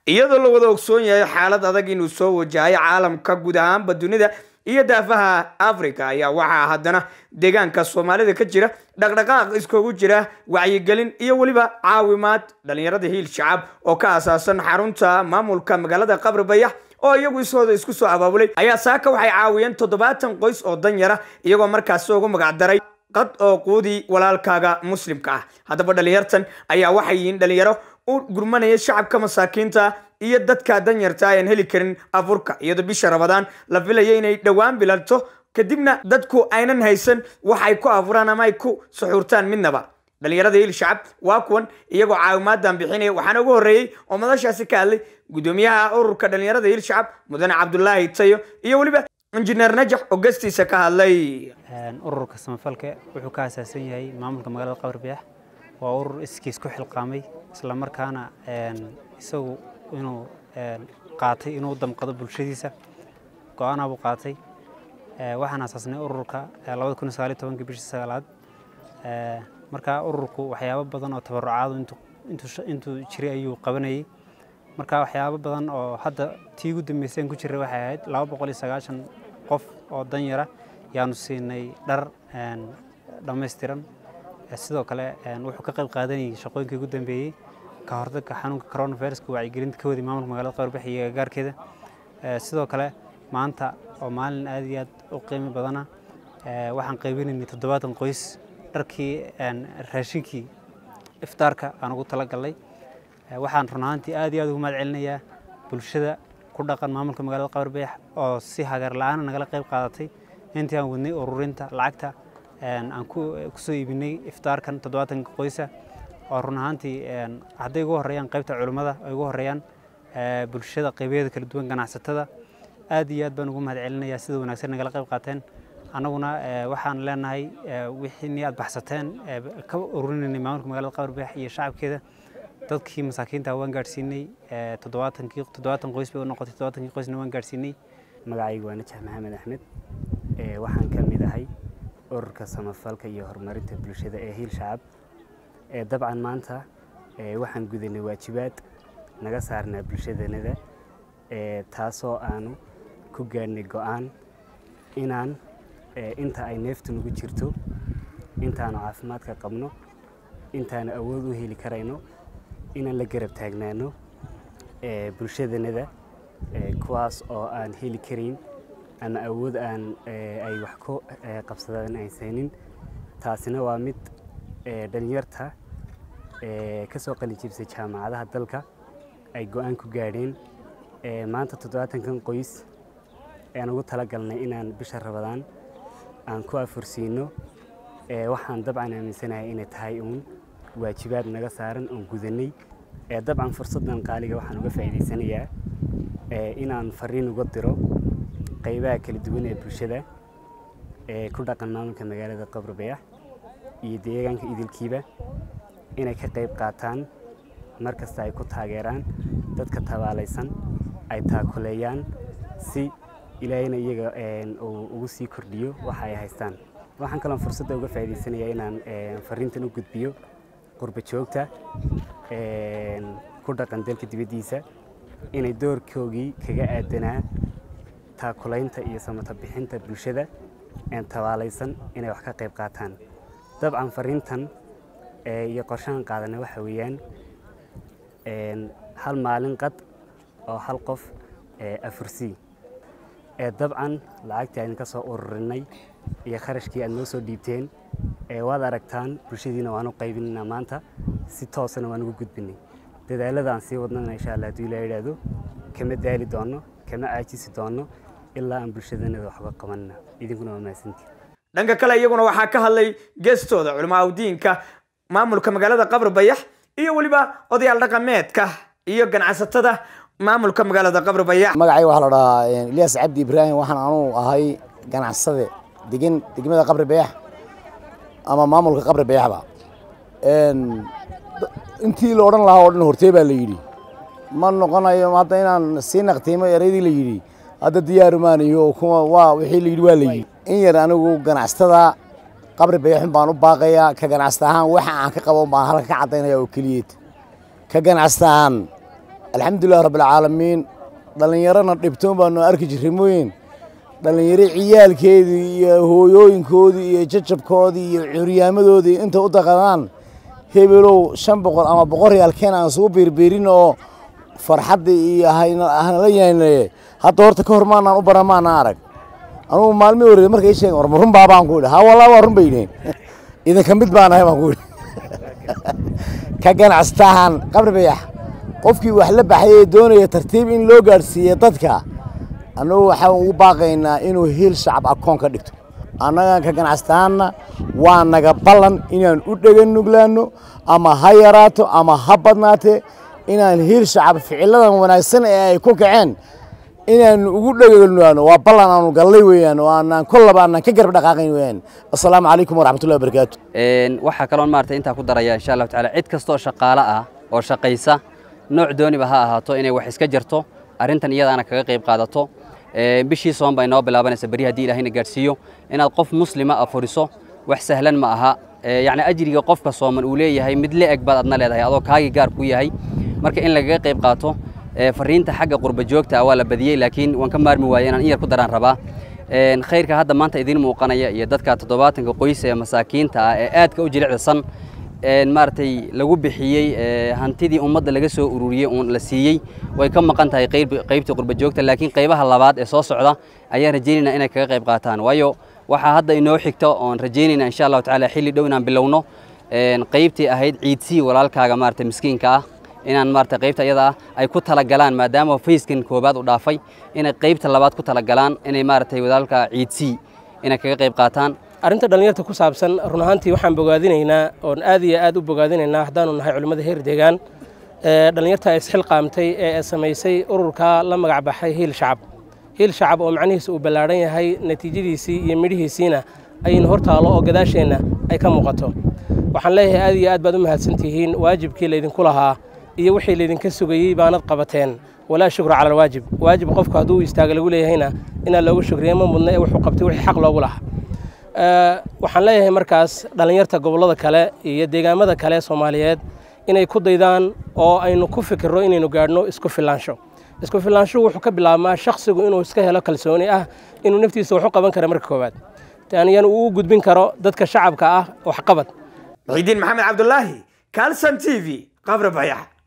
iyadoo la wada ogsoon yahay xaalad adag inuu soo wajahay caalamka guud ahaanba dunida iyo daafaha africa ayaa waxaa haddana deegaanka soomaalida ka jira dhaqdhaqaaq iskugu jira wacyigelin iyo weliba caawimaad dhalinyarada hiil shacab oo ka asaasan xarunta maamulka magaalada qabri bayax oo iyagu ishooda isku soo abaabulay ayaa saaka waxay caawiyeen toddobaatan qoys oo danyara iyagoo markaasi ugu magacdaray qad oo quudii walaalkaaga muslimka ah haddaba dhalinyartan ayaa waxay yihiin dhalinyaro u gurmanaya shacabka masaakiinta iyo dadka danyarta ayaan heli karin afurka iyadoo bisha rabadaan la filaya inay dhowaan bilanto kadibna dadku aynan haysan wax ay ku afuraan ama ay ku suxuurtaan midnaba dhalinyarada hiil shacab waa kuwan iyagoo caawimaadan bixinaya waxaana ugu horreeyey oo madashaasi ka hadlay gudoomiyaha ururka dhalinyarada hiil shacab mudane cabdulaahi tayo iyo weliba injineer najax oo gastiisa ka hadlay ururka samafalka wuxuu ka asaasan yahay maamulka magaalada qabri bayax waa urur iskiis ku xilqaamay islamarkaana isagu inuu qaatay inuu damqado bulshadiisa go-aanaa buu qaatay waxaan asaasnay ururka labada kun iyo sagaal iyo tobankii bishii sagaalaad marka ururku waxyaabo badan oo tabarucaadu intuu jiray ayuu qabanayay marka waxyaabo badan oo hadda tii ugu dambeyseen ku jiray waxay ahayd laba boqol iyo sagaashan qof oo danyara yaanu siinay dhar dhammaystiran sidoo kale wuxuu ka qayb qaadanayay shaqooyinkii ugu dambeeyey ka hortagga xanuunka coronaviruska wacyigelinta ka waday maamulka magaalada qabarbax iyo agagaarkeeda sidoo kale maanta oo maalin aad iyo aad u qiimo badana waxaan qaybinaynay toddobaatan qoys dharkii raashinkii iftaarka aan ugu talagalnay waxaan run ahaantii aad iyo aad ugu mahad celinayaa bulshada ku dhaqan maamulka magaalada qabarbayax oo si hagar la-aana nagala qayb qaadatay intii aan wadnay ururinta lacagta aan kusoo iibinay iftaarkan toddobaatanka qoysa oo run ahaantii hadday ugu horeeyaan qaybta culimmada ay ugu horeeyaan bulshada qaybaheeda kala duwan ganacsatada aad iyo aad baan ugu mahad celinayaa sida wanaagsan nagala qayb qaateen annaguna waxaan leenahay wixii aad baxsateen ka ururinaynay maamulka magaalada qabarbayax iyo shacabkeeda dadkii masaakiinta waan gaadhsiinay toddobaatankii toddobaatan qoys bay u noqotay toddobaatankii qoysna waan gaadhsiinay magacaygu waa najax maxamed axmed waxaan ka mid ahay ururka samafalka iyo horumarinta bulshada ee hiil shacab dabcan maanta waxaan gudanay waajibaad naga saarnaa bulshadanada taasoo aanu ku gaadhnay go-aan inaan inta ay neeftu nagu jirto intaanu caafimaadka qabno intaanu awood u heli karayno inaan la garab taagnaano bulshadanada kuwaas oo aan heli karayn ama awood aan ay wax ku qabsadaan aysanin taasina waa mid dhalinyarta ka soo qalinjibsay jaamacadaha dalka ay go-aan ku gaadheen maanta toddobaatankan qoys ayaan ugu talagalnay inaan bisha rabadaan aan ku afursiino waxaan dabcan aaminsanahay inay tahay uun waajibaad naga saaran oon gudanay dabcan fursaddan qaaliga waxaan uga faa'iidaysanayaa inaan fariin uga diro qaybaha kala duwan ee bulshada ee ku dhaqan maamulka magaalada qabri bayax iyo deegaanka idilkiiba inay ka qayb qaataan mar kasta ay ku taageeraan dadka tabaalaysan ay taakuleeyaan si ilaahayna iyaga uu ugu sii kordhiyo waxa ay haystaan waxaan kaloon fursadda uga faa'iidaysanayaa inaan fariintan u gudbiyo qurba joogta ku dhaqan dalka dibaddiisa inay doorkoogii kaga aadanaa taakulaynta iyo samata bixinta bulshada tabaalaysan inay wax ka qayb qaataan dabcan fariintan iyo qorshahan qaadana waxa weeyaan hal maalin qad oo hal qof afursii dabcan lacagtii aan ka soo ururinay iyo kharashkii aad noo soo dhiibteen waad aragtaan bulshadiina waan u qaybinayna maanta si toosana waan ugu gudbinay dadaalada aan sii wadnana insha allah hadduu ilaa yidhaahdo kama daali doono kama caajisi doono ilaa aan bulshadanada waxba qabanna idinkuna waa mahadsantii dhanka kale iyaguna waxaa ka hadlay geestooda culimaa udiinka maamulka magaalada qabri bayax iyo weliba odayaal dhaqameedka iyo ganacsatada maamulka magaalada qabri bayax magacay waxaa la dhahaa ilyas cabdi ibraahim waxaan anuu ahay ganacsade degan degmada qabri bayax ama maamulka qabri bayaxba intii la odhan lahaa oo dhan hortee baa la yidhi ma noqonayo hadda inaan sii naqtiimo eraydii la yidhi hadda diyaarumaanayo kuwa waa wixii la yidhi waa la yidhi in yar anigu ganacsatada qabri bayaxun baan u baaqayaa ka ganacsata ahaan waxa aan ka qabo baan halka ka caddaynaya oo keliyeed ka ganacsata ahaan alxamdulilah rabbilcaalamiin dhallinyarana dhibtoon baanu arki jirray mooyin dhallinyaro ciyaalkeedii iyo hooyooyinkoodii iyo jajabkoodii iyo curyaamadoodii inta u daqadaan hebelow shan boqol ama boqol riyaalkeen aan isugu biirbiirin oo farxaddii iyo hanala yaanaye hadda horta ka hor maanaan u baran maanaan arag anugu maalmii horreeyay markay sheegen war ma run baa baan ku idhi ha wallah waa run bay yidheen idinka mid baan ahay baan ku idhi ka ganacstahan qabri bayax qofkii wax la baxay ee doonaya tartiib in loo gaadhsiiye dadka annagu waxaan ugu baaqaynaa inuu hiil shacab akoon ka dhigto annagan ka ganacstahanna waa naga ballan inaan u dhegan nuglaanno ama ha yaraato ama ha badnaatee inaan hiil shacab ficiladan wanaagsan ee ay ku kaceen inaanu ugu dhegagnuaano waa ballan aanu gallay weeyaan oo aanaan kollaba aanaan ka garab dhaqaaqayn weeyaan assalaamu calaykum waraxmatullahi wabarakaatu waxaa kaloon maarata intaa ku daraya insha allahu tacaala cid kasta oo shaqaale ah oo shaqaysa nooc dooniba ha ahaato inay wax iska jarto arrintan iyadaana kaga qayb qaadato bishii soon baa inoo bilaabanaysa beri haddii ilaahayna gaadhsiiyo inaad qof muslima afuriso wax sahlan ma aha yacni ajriga qofka sooman uu leeyahay mid le eg baad adna leedahay adoo kaagii gaar ku yahay marka in lagaga qayb qaato fariinta xagga qurba joogta ah waa la badiyey laakiin waan ka maarmi waayey inaan in yar ku daraan rabaa khayrka hadda maanta idiin muuqanaya iyo dadka toddobaatanka qoys ee masaakiinta ah ee aadka u jilicsan maaragtay lagu bixiyey hantidii ummadda laga soo ururiyey uun la siiyey way ka maqan tahay qaybtii qurba joogta laakiin qaybaha labaad ee soo socda ayaan rajaynayna inay kaga qayb qaataan waayo waxaa hadda inoo xigta oon rajaynayna insha allahu tacaala xilli dhow inaan bilowno qaybtii ahayd ciidsii walaalkaaga maarata miskiinka ah inaan maarata qaybta iyada ah ay ku talagalaan maadaama fayskan koobaad u dhaafay inay qaybta labaad ku talagalaan inay maaragtay walaalka ciidsii inay kaga qayb qaataan arrinta dhallinyarta ku saabsan run ahaantii waxaan bogaadinaynaa oon aad iyo aad u bogaadinaynaa haddaanu nahay culimmada heer deegaan dhallinyarta isxilqaamtay ee samaysay ururka la magac baxay hiil shacab hiil shacab oo macnihiisa uu ballaadhan yahay natiijadiisii iyo midhihiisiina aynu hortaalo oo gadaasheenna ay ka muuqato waxaan leeyahay aad iyo aad baad u mahadsantihiin waajibkii laydinku lahaa iyo wixii laydinka sugayey baanad qabateen walaa shukra cala alwaajib waajib qofku hadduu istaaga lagu leeyahayna inaa loogu shukriya ma mudna ee wuxuu qabtay wixii xaq loogu lahaa waxaan leeyahay markaas dhallinyarta gobollada kale iyo deegaamada kale soomaaliyeed inay ku daydaan oo aynu ku fikirro inaynu gaadhno isku filaansho isku filaanshuhu wuxuu ka bilaabmaa shakhsigu inuu iska helo kalsooni ah inuu naftiisa wax u qaban kara marka koowaad taaniyana uu u gudbin karo dadka shacabka ah waxqabad muxidiin maxamed cabdulaahi calson t v qabri bayax